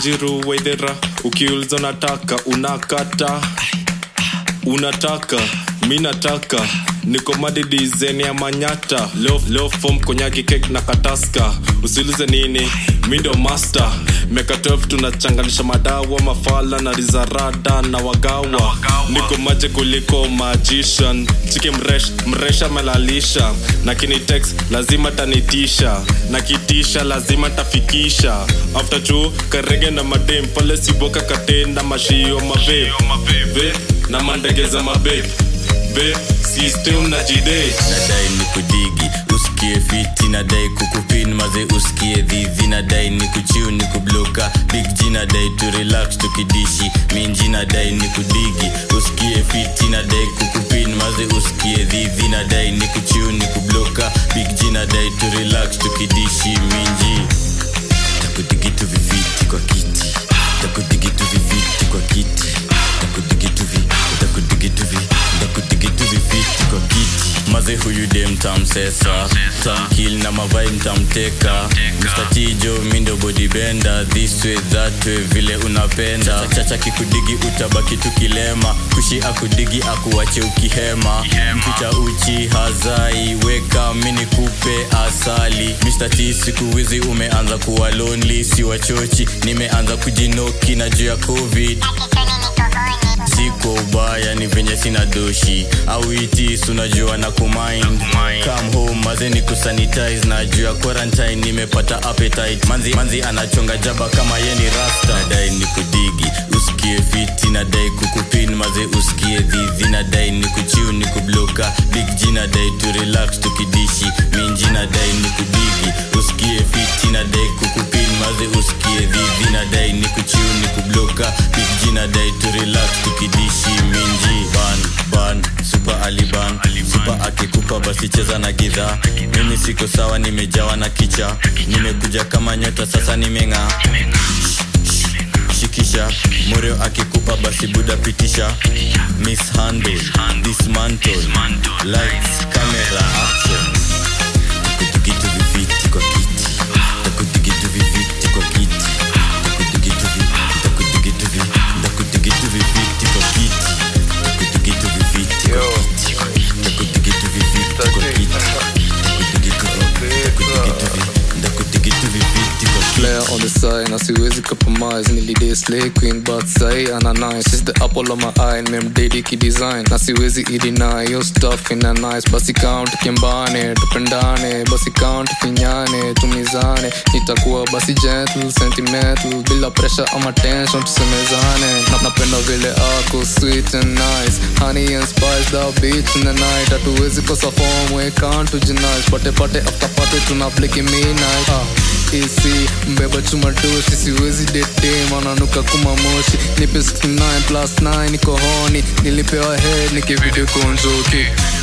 wanjiru waithera ukiuliza unataka unakata unataka mi nataka niko madidizeni ya manyata leo, leo fom konyaki kek na kataska usiulize nini mi ndio master meka 12 tunachanganisha madawa mafala na rizarada na wagawa niko maje kuliko magician chiki mresh mresha melalisha na kinitex lazima tanitisha na kitisha lazima tafikisha after chu karege na madem pale siboka katenda mashio mave Ve, na mandegeza mabe be system na jide nadai ni kudigi usikie fiti nadai kukupin maze usikie dhidhi nadai ni kuchiu ni kubloka big g nadai tu relax tukidishi minji nadai ni kudigi usikie fiti nadai kukupin maze usikie dhidhi nadai ni kuchiu ni kubloka big g nadai tu relax tukidishi minji takudigitu viviti kwa kiti takudigitu viviti kwa kiti takudigitu vi takudigitu vi takudigitu viviti kwa kiti maze huyu dem tamsesa tamkil na mavai mtamteka mstatijo mindo bodibenda this way that way vile unapenda chacha kikudigi utabaki tukilema kushi akudigi akuwache ukihema mficha uchi hazai weka mini kupe asali Mr. T siku hizi umeanza kuwa lonely si wachochi nimeanza kujinoki na juu ya covid siko ubaya ni venye sina doshi au itis unajua na kumind come home maze ni kusanitize na juu ya quarantine nimepata appetite manzi, manzi anachonga jaba kama ye ni rasta nadai ni kudigi usikie fiti nadai kukupin maze usikie dhidhi nadai ni kuchiu ni kubloka big g nadai tu relax tukidishi minji nadai ni kudigi usikie fiti nadai kukupin maze usikie dhidhi nadai ni kuchiu ni kubloka big g nadai tu relax tukidishi minji ban ban super aliban super akikupa basi cheza na gidhaa mimi siko sawa nimejawa na kicha nimekuja kama nyota sasa nimeng'aa shikisha moreo akikupa basi buda pitisha mishandle dismantle lights camera action takudigitu viviti kwa kiti takudigitu viviti kwa kiti takudigitu vi takudigitu vi takudigitu viviti kwa kiti takudigitu viviti kwa kiti takudigitu viviti kwa kiti takudigitu vi takudigitu vi takudigitu viviti kwa kiti player on the side na siwezi compromise nilidai slay queen but sai ana nice she's the apple of my eye memdedi kidesign na siwezi ideny yo stuff ina nice basi count kimbane tupendane basi count finyane tumizane nitakuwa basi gentle sentimental bila pressure ama tension tusemezane na napenda vile ako sweet and nice honey and spice the beach in the night hatuwezi kosa form we can't tujinice pate pate after pate tuna bliki midnight ah isi mbeba chuma doshi siwezi dete mananuka kuma moshi nipe 69 plus 9 niko honi nilipewa head nikivideo konjoki